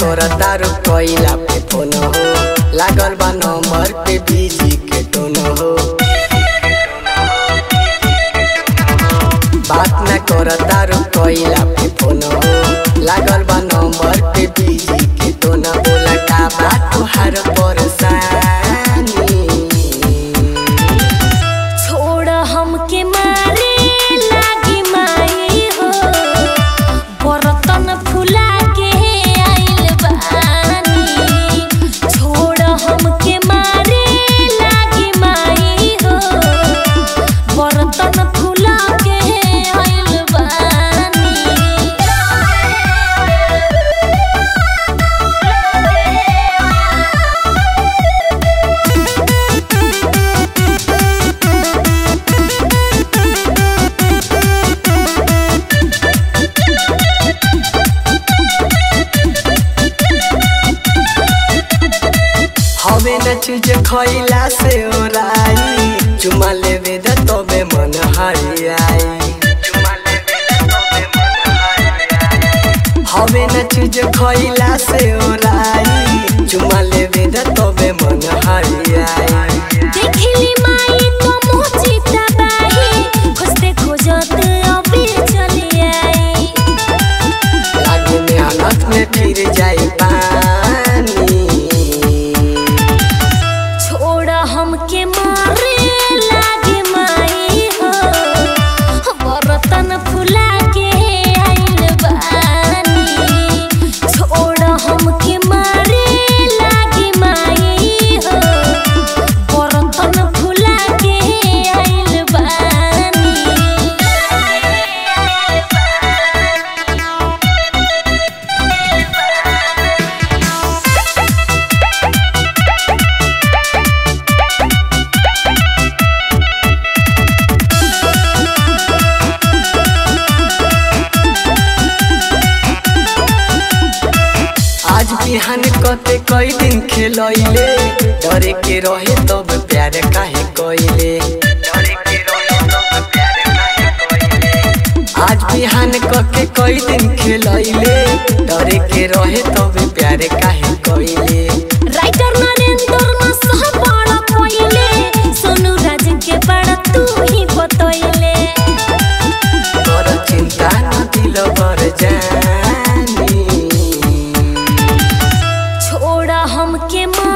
कर तारू कोइला पे फोन हो लागल बा नंबर पे बिजी के टोन हो बात न कर तारू कोइला पे फोन हो लागल बा नंबर पे बिजी के टोन बोला का बात तुहार परेशानी छोड़ हमके मारे लागी माई हो बर्तन फुला के आइल बानी छोड़ हमके मारे लागी माई हो बर्तन फुला के आइल बानी हवे न चीज खइला से ओराई चुमा लेवे द तबे मन हरियाई हवे न चीज खइला से ओराई चुमा लेवे द तबे मन हरियाई देखली माई तो मोचिता बाही खोजते खोजत अबे चली आई लागे मेहनत में फिर जाई पानी छोड़ हमके मारे लागे माई हो बर्तन फुला के आइल बानी छोड़ हमके मारे लागे माई हो बर्तन फुला के आइल बानी आज बिहान कते कई दिन खेलैले डरे के रहे तब प्यार काहे कइले आज बिहान कके कई दिन खेलैले डरे के रहे तब प्यार काहे कइले राइटर नरेंद्र न सह बड़ा कोइले सोनू राज के बड़ा तू ही बतैले कर चिंता न दिल बर जानी छोड़ा हमके मारे